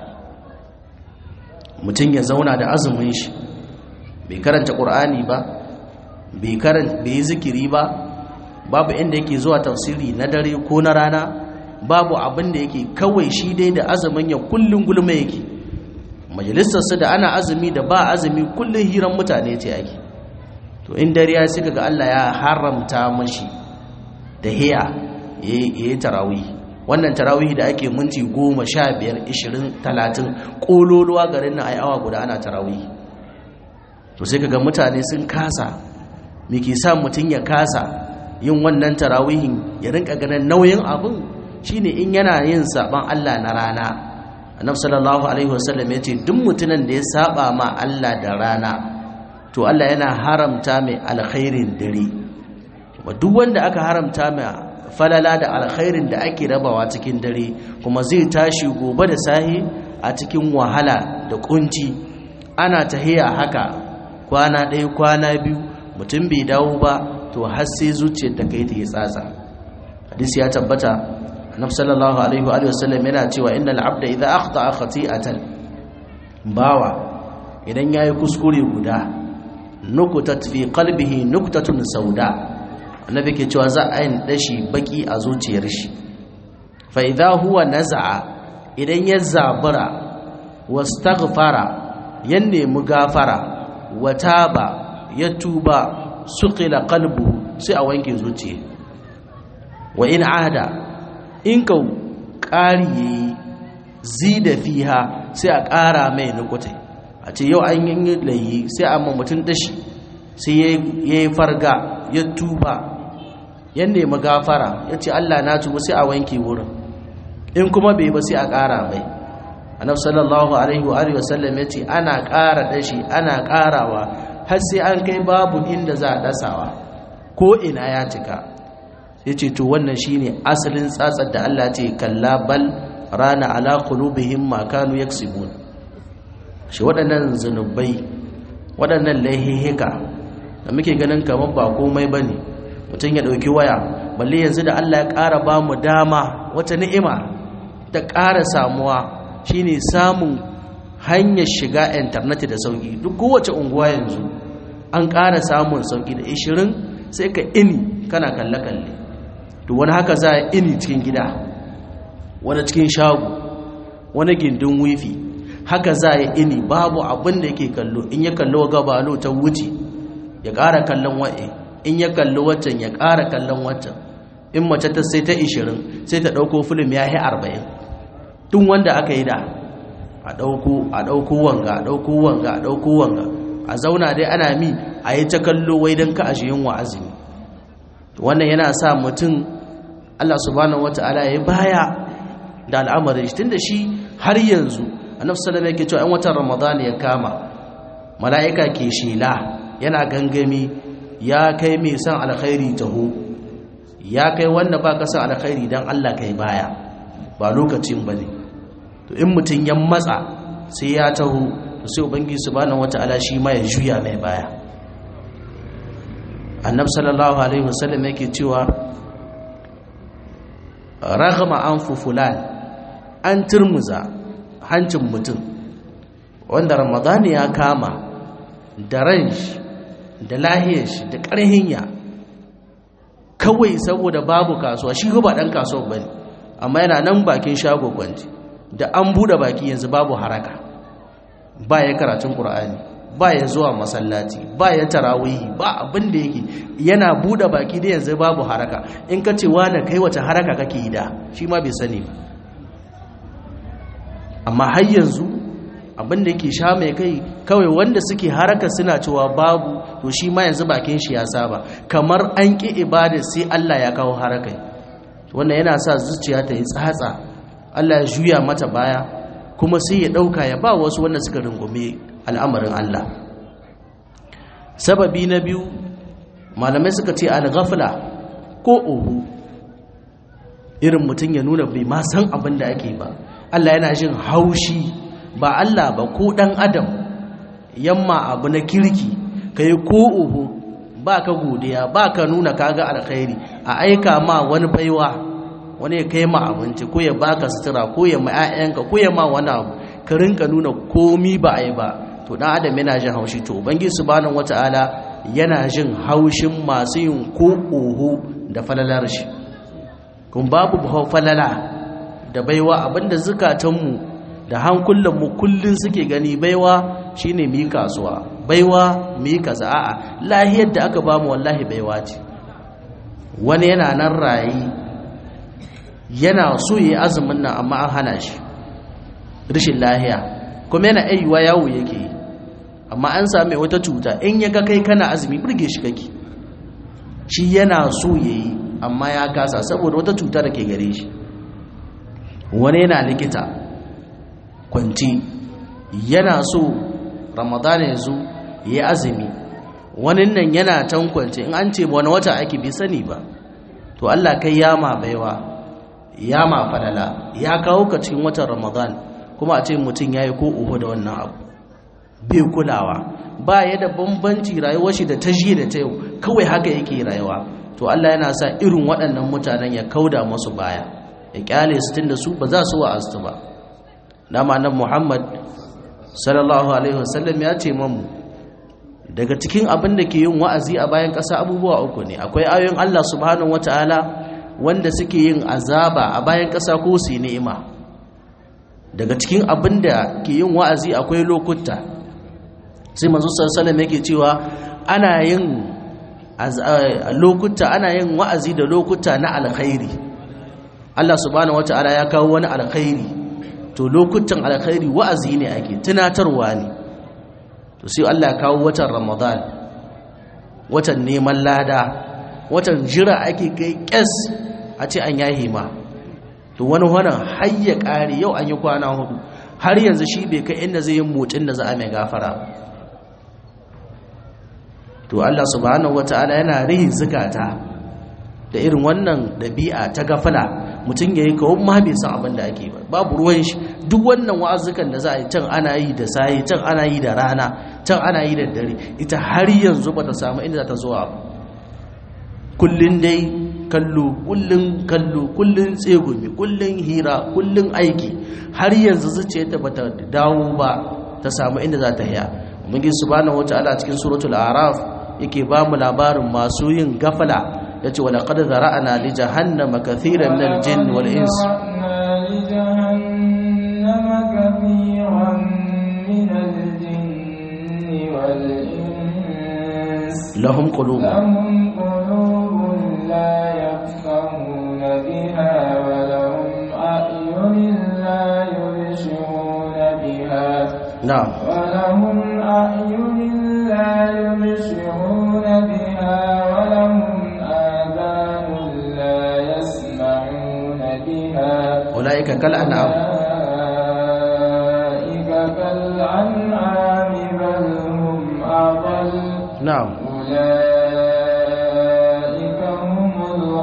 mutum ya zauna da azumin shi bai karanta qur'ani ba bai karanta bai yi zikiri ba babu inda yake zuwa tafsiri na dare ko na rana babu abin da yake kawai shi dai da azumin ya kullun gulma yake majalisarsa da ana azumi da ba azumi kullun hiran mutane ce ake to in dare ya suka ga Allah ya haramta mashi da hiya yayi tarawih wannan tarawih da ake minti goma sha biyar ishirin talatin ƙololuwa garin na awa guda ana tarawih to sai kaga mutane sun kasa me ke sa mutum ya kasa yin wannan tarawihin ya rinka ganin nauyin abin shine in yana yin saban Allah na rana annabi sallallahu alaihi wasallam yace duk mutumin da ya saba ma Allah da rana to Allah yana haramta mai alkhairin dare kuma duk wanda aka haramta mai falala da alkhairin da ake rabawa cikin dare kuma zai tashi gobe da sahi a cikin wahala da kunci ana tahiya haka kwana ɗaya kwana biyu mutum bai dawo ba to har sai zuciyar ta kai ta yi tsatsa hadisi ya tabbata annabi sallallahu alaihi wa sallam yana cewa innal abda idza akhta'a khati'atan bawa idan yayi kuskure guda nukutat fi qalbihi nuktatun sauda annabi ke cewa za a yin dashi baki a zuciyar shi fa idza huwa naz'a idan ya zabura wastaghfara ya nemi gafara wa taba ya tuba suqila qalbu sai a wanke zuciya wa in ada in ka ƙari yayi zida fiha sai a ƙara mai nukutai a ce yau an yi layi sai a ma mutum dashi sai ya yi farga ya tuba ya nemi gafara ya ce Allah na tuba sai a wanke wurin in kuma bai ba sai a ƙara mai annabi sallallahu alaihi wa alihi wasallam ya ce ana ƙara dashi ana ƙarawa har sai an kai babu inda za a dasawa ko ina ya cika sai ce to wannan shine asalin tsatsar da Allah ce kalla bal rana ala qulubihim ma kanu yaksibun shi waɗannan zunubai waɗannan laihihika da muke ganin kamar ba komai bane mutum ya ɗauki waya balle yanzu da Allah ya ƙara ba mu dama wata ni'ima ta ƙara samuwa shine samun hanyar shiga intanet da sauki duk kowace unguwa yanzu an ƙara samun sauki da 20 sai ka ini kana kalle-kalle to wani haka za a ini cikin gida wani cikin shago wani gindin wifi haka za a ini babu abin da yake kallo in ya kallo gabalo ta wuce ya ƙara kallon wa'e in ya kallo waccan ya ƙara kallon waccan in mace ta sai ta 20 sai ta ɗauko filim ya yi 40 tun wanda aka yi da a ɗauko a ɗauko wanga a ɗauko wanga a ɗauko wanga a zauna dai ana mi a yi ta kallo wai don ka ashe yin wa'azini wannan yana sa mutum Allah subhanahu wata'ala ya baya da al'amarin shi tunda shi har yanzu annabi sallallahu alaihi yake cewa in watan ramadan ya kama mala'ika ke shela yana gangami ya kai mai san alkhairi taho ya kai wanda ba ka san alkhairi dan Allah kai baya ba lokacin bane to in mutun ya matsa sai ya taho sai ubangiji subhanahu wataala shi ma ya juya mai baya annabi sallallahu alaihi wasallam yake cewa raghama anfu fulan an turmuza hancin mutum wanda ramadani ya kama da ran shi da lahiyar shi da ƙarhin ya kawai saboda babu kasuwa shi ba dan kasuwa bane amma yana nan bakin shago kwanci da an bude baki yanzu babu haraka ba ya karatun qur'ani ba ya zuwa masallaci ba ya tarawihi ba abin da yake yana bude baki da yanzu babu haraka in ka ce wani kai wace haraka kake yi da shi ma bai sani ba amma har yanzu abin da yake sha mai kai kawai wanda suke haraka suna cewa babu to shi ma yanzu bakin shi ya saba kamar an ƙi ibada sai Allah ya kawo harakai wannan yana sa zuciya ta yi tsatsa Allah ya juya mata baya kuma sai ya ɗauka ya ba wasu wanda suka rungume al'amarin Allah sababi na biyu malamai suka ce al-ghafla ko uhu irin mutum ya nuna bai ma san abin da ake ba Allah yana jin haushi ba Allah ba ko dan adam yamma abu na kirki kai ko uhu ba ka godiya ba ka nuna kaga alkhairi a aika ma wani baiwa wani ya kai ma abinci ko ya baka sutura ko ya ma 'ya'yanka ko ya ma wani abu ka rinka nuna komi ba a yi ba to dan adam yana jin haushi to ubangiji subhanahu wataala yana jin haushin masu yin ko oho da falalar shi kun babu falala da baiwa abinda zukatanmu da hankulanmu kullun suke gani baiwa shine mu yi kasuwa baiwa mu yi kaza a'a lahiyar da aka bamu wallahi baiwa ce wani yana nan rayi yana so yi azumin nan amma an hana shi rashin lahiya kuma yana ayyuwa yawo yake yi amma an same wata cuta in ya ga kai kana azumi burge shi kake shi yana so yayi amma ya kasa saboda wata cuta da ke gare shi wani yana likita kwanci yana so ramadana ya zo ya yi azumi wani nan yana can kwanci in an ce wani wata ake bi sani ba to Allah kai yama baiwa yama falala ya kawo ka cikin watan ramadan kuma a ce mutum ya yi ko uku da wannan abu bai kulawa ba ya da bambanci rayuwar shi da ta jiya da ta yau kawai haka yake rayuwa to Allah yana sa irin waɗannan mutanen ya kauda masu baya ya kyale su tunda su ba za su wa'azu ba dama nan Muhammad sallallahu alaihi wasallam ya ce mamu daga cikin abin da ke yin wa'azi a bayan ƙasa abubuwa uku ne akwai ayoyin Allah subhanahu wataala wanda suke yin azaba a bayan ƙasa ko su ni'ima daga cikin abin da ke yin wa'azi akwai lokuta sai manzo sallallahu yake cewa ana yin lokuta ana yin wa'azi da lokuta na alkhairi Allah subhanahu wata'ala ya kawo wani alkhairi to lokutan alkhairi wa'azi ne ake tunatarwa ne to sai Allah ya kawo watan Ramadan watan neman lada watan jira ake kai kes a ce an yahi ma to wani wannan har ya kare yau an yi kwana hudu har yanzu shi bai kai inda zai yi motsin da za a mai gafara to Allah subhanahu wata'ala yana rihin zukata da irin wannan dabi'a ta gafala mutum yayi kawo ma bai san abin da ake ba babu ruwan shi duk wannan wa'azukan da za a yi can ana yi da sayi can ana yi da rana can ana yi da dare ita har yanzu bata samu inda za ta zuwa ba kullun dai kallo kullun kallo kullun tsegumi kullun hira kullun aiki har yanzu zuciyarta bata dawo ba ta samu inda za ta haya ubangiji subhanahu wataala cikin suratul a'raf yake ba mu labarin masu yin gafala yace wala qad zara'na li jahannama kathiran min al-jinn wal ins lahum qulubun لهم قلوب لا يفقهون بها ولهم أعين لا يبصرون بها na'am ولهم أعين لا يبصرون بها ولهم آذان لا يسمعون بها ulaika kal an'am أولئك كالأنعام بل هم أضل na'am أولئك هم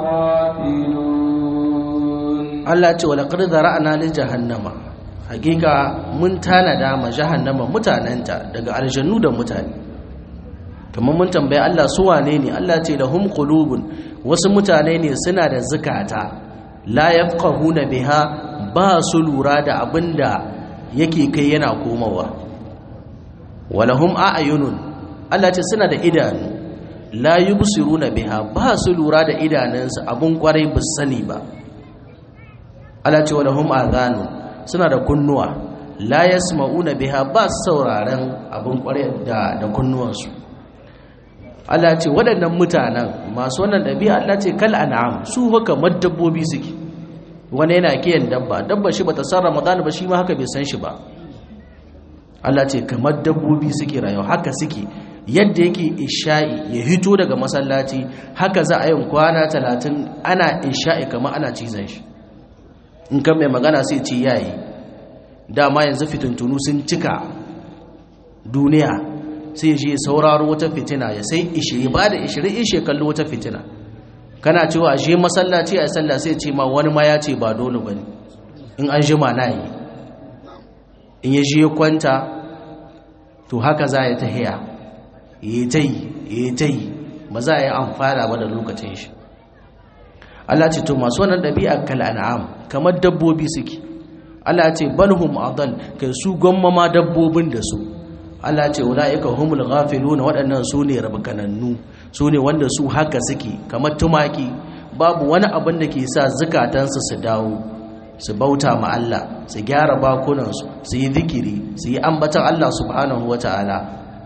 الغافلون Allah ce wala qad zara'na li jahannama hakika mun tanada ma jahannama mutanenta daga aljannu da mutane kamar mun tambaye Allah su wane ne Allah ce lahum qulubun wasu mutane ne suna da zukata la yafqahuna biha ba su lura da abinda yake kai yana komawa walahum a'yunun Allah ce suna da idanu la yubsiruna biha ba su lura da idanunsu abun kwarai ba sani ba Allah ce walahum adhanu suna da kunnuwa la yasma'una biha ba su sauraron abun kwarai da da kunnuwansu Allah ce waɗannan mutanen masu wannan ɗabi'a Allah ce kal an'am su haka dabbobi suke wani yana kiyan dabba dabba shi bata san Ramadan ba shi ma haka bai san shi ba Allah ce kamar dabbobi suke rayuwa haka suke yadda yake isha'i ya hito daga masallaci haka za a yin kwana talatin ana isha'i kamar ana cizon shi in kan mai magana sai ce yayi dama yanzu fitintunu sun cika duniya sai je sauraro wata fitina ya sai ishiri ba da ishiri ishe kallo wata fitina kana cewa je masallaci a sallah sai ce ma wani ma ya ce ba dole bane in an jima na yi in ya je kwanta to haka za ya ta hiya yi ta yi yi ta yi ba za a yi amfana ba da lokacin shi Allah ce to masu wannan ɗabi'a kal an'am kamar dabbobi suke Allah ce balhum adal kai su gwamma ma dabbobin da su Allah ce ulaika humul ghafiluna waɗannan su ne rabkanannu su ne wanda su haka suke kamar tumaki babu wani abin da ke sa zukatansu su dawo su bauta ma Allah su gyara bakunansu su yi zikiri su yi ambatan Allah subhanahu wata'ala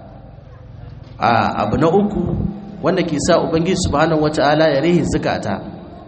a abu na uku wanda ke sa ubangiji subhanahu wata'ala ya rihi zukata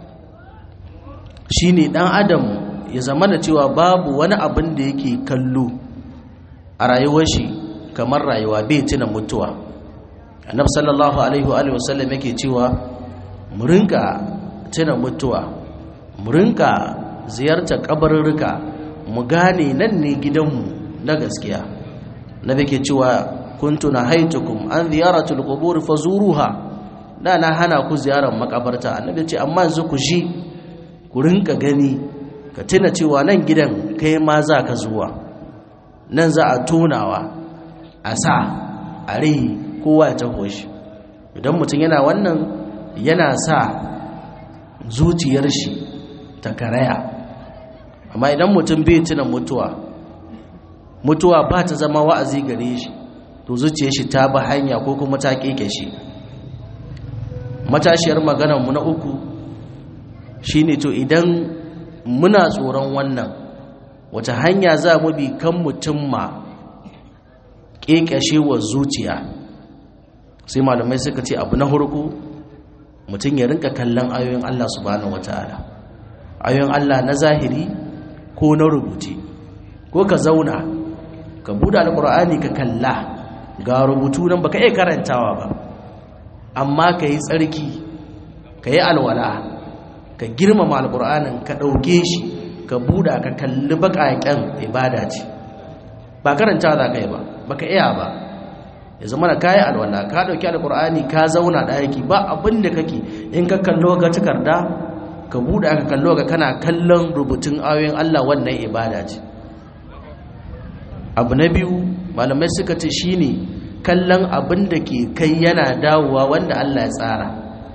shine dan adam ya zama da cewa babu wani abin da yake kallo a rayuwar shi kamar rayuwa bai tuna mutuwa annabi sallallahu alaihi wa alihi wasallam yake cewa mu rinka tuna mutuwa mu rinka ziyartar kabarurruka mu gane nan ne gidanmu na gaskiya nabi ke cewa kuntu nahaitukum an ziyaratul qubur fazuruha da na hana ku ziyarar makabarta annabi ce amma yanzu ku ji ku rinka gani ka tuna cewa nan gidan kai ma za ka zuwa nan za a tonawa a sa a rihi kowa ya taho shi idan mutum yana wannan yana sa zuciyar shi ta karaya amma idan mutum bai tuna mutuwa mutuwa ba ta zama wa'azi gare shi to zuciyar shi ta ba hanya ko kuma ta keke shi matashiyar maganarmu na uku shine to idan muna tsoron wannan wata hanya za mu bi kan mutum ma ƙeƙashewar zuciya sai malamai suka ce abu na hurku mutum ya rinka kallon ayoyin Allah subhanahu wata'ala ayoyin Allah na zahiri ko na rubuce ko ka zauna ka buɗe alƙur'ani ka kalla ga rubutu nan baka iya karantawa ba amma ka yi tsarki ka yi alwala ka girmama alƙur'anin ka ɗauke shi ka buɗa ka kalli baƙaƙen ibada ce ba karanta za ka yi ba baka iya ba ya zama da kayi alwala ka ɗauki alƙur'ani ka zauna ɗaki ba abin da kake in ka kallo ga takarda ka buɗe ka kallo ga kana kallon rubutun ayoyin Allah wannan ibada ce abu na biyu malamai suka ce shine kallon abin da ke kai yana dawowa wanda Allah ya tsara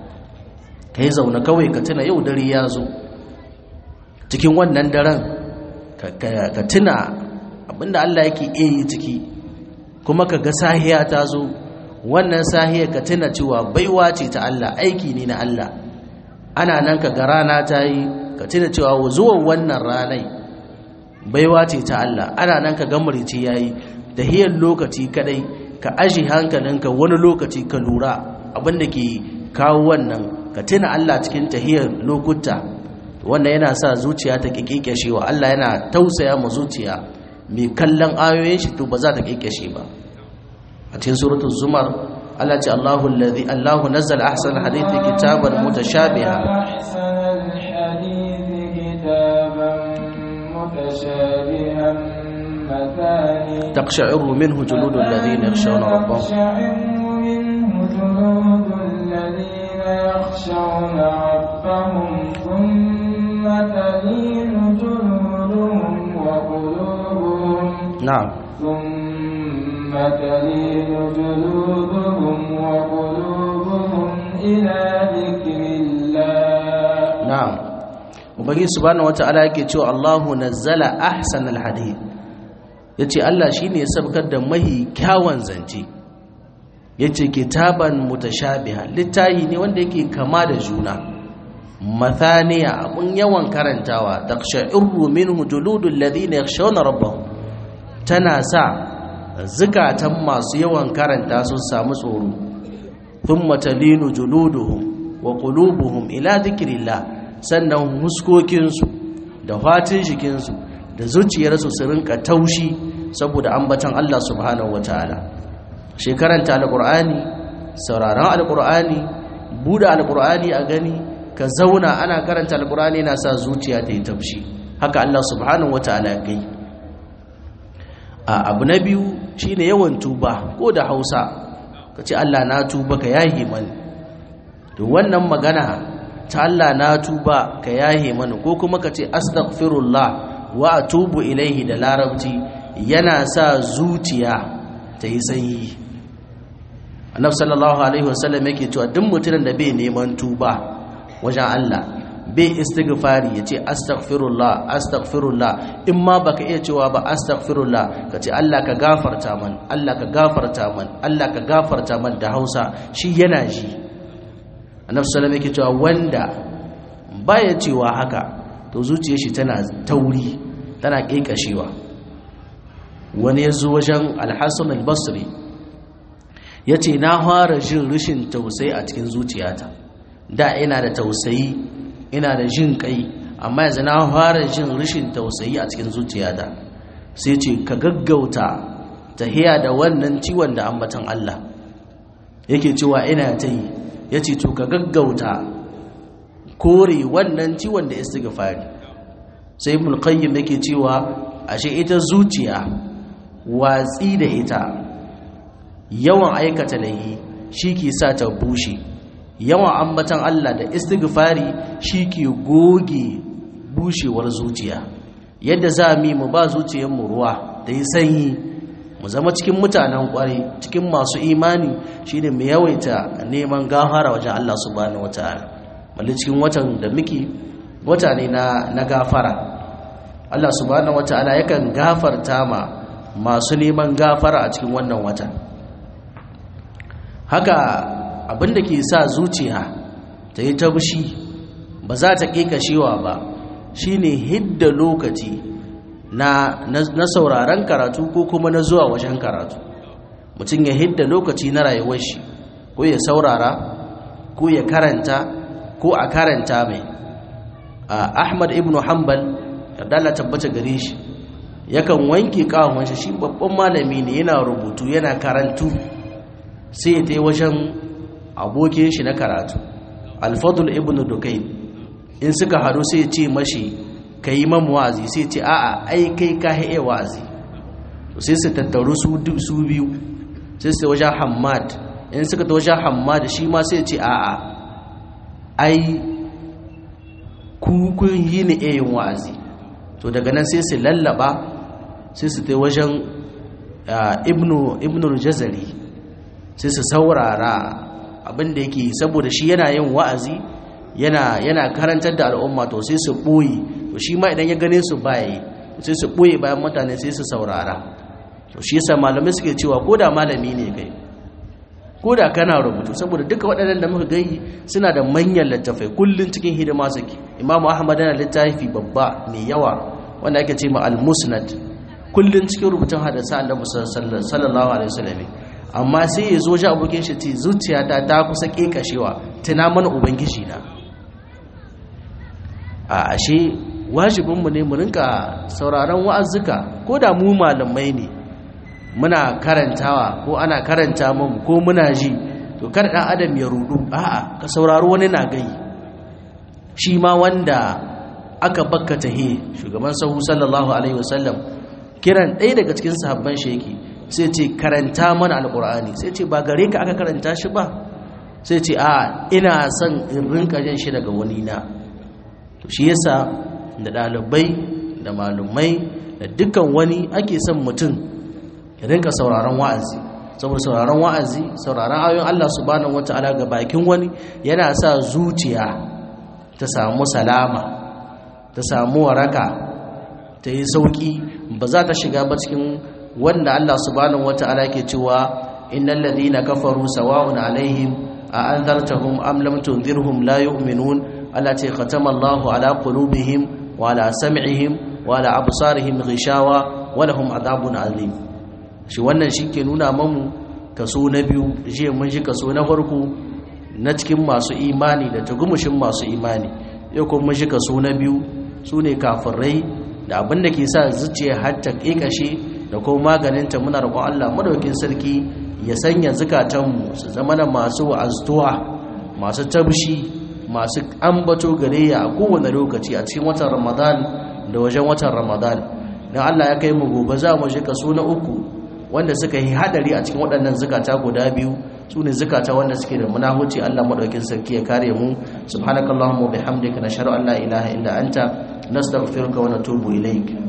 ka yi zaune kawai ka tuna yau dare ya zo cikin wannan daren ka tuna abinda Allah yake iya yi ciki kuma ka ga sahiya ta zo wannan sahiya ka tuna cewa baiwa ce ta Allah aiki ne na Allah ana nan ka ga rana ta yi ka tuna cewa zuwan wannan ranai baiwa ce ta Allah ana nan ka ga murici yayi da hiyar lokaci kadai ka aji hankalinka wani lokaci ka lura abinda ke kawo wannan ka tuna Allah cikin tahiyar lokuta wannan yana sa zuciya ta kikikeshewa Allah yana tausaya ma zuciya mai kallon ayoyin shi to ba za ta kikeshe ba a cikin suratul zumar Allah ce Allahu allazi Allahu nazzala ahsan hadithi kitaban mutashabiha أحسن الحديث كتابا متشابها مثاني تقشعر منه جلود الذين يخشون ربهم تقشعر منه جلود الذين يخشون ربهم ثم تلين جلودهم وقلوبهم نعم ثم تلين جلودهم وقلوبهم إلى ذكر الله na'am ubangi subhanahu wata'ala yake cewa Allahu nazzala ahsanal hadith yace Allah shine ya sabkar da mahi kyawun zance yace kitaban mutashabiha littahi ne wanda yake kama da juna mathaniya abun yawan karantawa taqsha'irru minhu juludul ladina yakhshawna rabbahum tana sa zukatan masu yawan karanta sun samu tsoro thumma talinu juluduhum wa qulubuhum ila dhikrillah sannan huskokinsu da fatin jikinsu da zuciyarsu su rinka taushi saboda ambatan Allah subhanahu wataala shekaranta alqur'ani sauraron alqur'ani buɗe alqur'ani a gani ka zauna ana karanta alqur'ani yana sa zuciya ta yi taushi haka Allah subhanahu wataala ya gai a abu na biyu shine yawan tuba ko da Hausa kace Allah na tuba ka yahi mani to wannan magana ta Allah na tuba ka yahe mana ko kuma ka ce astaghfirullah wa atubu ilaihi da larabci yana sa zuciya ta yi sanyi annabi sallallahu alaihi wasallam yake cewa duk mutumin da bai neman tuba wajen Allah bai istighfari yace astaghfirullah astaghfirullah in ma baka iya cewa ba astaghfirullah kace Allah ka gafarta man Allah ka gafarta man Allah ka gafarta man da Hausa shi yana ji annabi sallallahu yake cewa wanda baya cewa haka to zuciyar shi tana tauri tana kekashewa wani yazo wajen al-Hasan al-Basri yace na fara jin rishin tausayi a cikin zuciyata da ina da tausayi ina da jin kai amma yanzu na fara jin rishin tausayi a cikin zuciyata sai ce ka gaggauta tahiya da wannan ciwon da ambatan Allah yake cewa ina ta yi ya ce to ka gaggauta kore wannan ciwon da istighfari sai ibn qayyim yake cewa ashe ita zuciya watsi da ita yawan aikata lahi shi ke sa ta bushe yawan ambatan Allah da istighfari shi ke goge bushewar zuciya yadda za mu mu ba zuciyarmu ruwa da yi sanyi mu zama cikin mutanen kware cikin masu imani shine mu yawaita neman gafara wajen Allah subhanahu wataala malli cikin watan da muke wata ne na na gafara Allah subhanahu wataala yakan gafarta ma masu neman gafara a cikin wannan wata haka abinda ke sa zuciya ta yi tabushi ba za ta kekashewa ba shine hidda lokaci na, na, na sauraron karatu ko kuma na zuwa wajen karatu mutum ya hidda lokaci na rayuwar shi ko ya saurara ko ya karanta ko a karanta mai ahmad ibn hanbal yardala tabbata gare shi yakan wanke kawon shi shi babban malami ne yana rubutu yana karantu sai ya tai wajen abokin shi na karatu alfadul ibn dukain in suka haɗu sai ya ce mashi ka yi mamu wa'azi sai ce a'a ai kai ka haɗe wa'azi sai su tattaru su biyu sai su wajen hamad in suka ta wajen hamad shi ma sai ce a'a ai kun yi ni yin wa'azi to daga nan sai su lallaba sai su ta wajen ibnu jazari sai su saurara abinda yake saboda shi yana yin wa'azi yana yana karantar da al'umma to sai su ɓoye to shi ma idan ya gane su baya sai su ɓoye bayan mutane sai su saurara to shi yasa malamai suke cewa ko da malami ne kai ko da kana rubutu saboda duka waɗannan da muka gai suna da manyan littafai kullun cikin hidima suke imamu ahmad yana littafi babba mai yawa wanda ake ce ma al-musnad kullun cikin rubutun hadisa annabi sallallahu alaihi wasallam amma sai ya zo ji abokin shi ce zuciyata ta kusa kekashewa tuna mana ubangiji na a ashe wajibinmu ne mu rinka sauraron wa'azzuka ko da mu malamai ne muna karantawa ko ana karanta mu ko muna ji to kar dan adam ya rudu a'a ka saurari wani na gai shi ma wanda aka bakka tahi shugaban sahu sallallahu alaihi wasallam kiran ɗaya daga cikin sahabban shi yake sai ce karanta mana alqur'ani sai ce ba gare ka aka karanta shi ba sai ce a ina son in rinka jin shi daga wani na to shi yasa da ɗalibai da malumai da dukkan wani ake son mutum ya rinka sauraron wa'azi saboda sauraron wa'azi sauraron ayoyin Allah subhanahu wata'ala ga bakin wani yana sa zuciya ta samu salama ta samu waraka ta yi sauki ba za ta shiga ba cikin wanda Allah subhanahu wata'ala ke cewa innal ladhina kafaru sawa'un alaihim a anzartahum am lam tunzirhum la yu'minun allati khatama Allahu ala qulubihim wa ala sam'ihim wa ala absarihim ghishawa wa lahum adhabun azim shi wannan shike nuna mamu kaso na biyu je mun ji kaso na farko na cikin masu imani da tugumushin masu imani yau kuma mun ji kaso na biyu sune kafirai da abin da ke sa zuciya har ta kekashe da kuma maganinta muna roƙon Allah madaukin sarki ya sanya zukatanmu su zama na masu wa'aztuwa masu tabshi masu ambato gare ya a kowane lokaci a cikin watan ramadan da wajen watan ramadan don Allah ya kai mu gobe za mu shi kaso na uku wanda suka yi hadari a cikin waɗannan zukata guda biyu su ne zukata wanda suke da munahuci Allah maɗaukin sarki ya kare mu subhanakallahumma wa bihamdika nashhadu an la ilaha illa anta nastaghfiruka wa natubu ilaik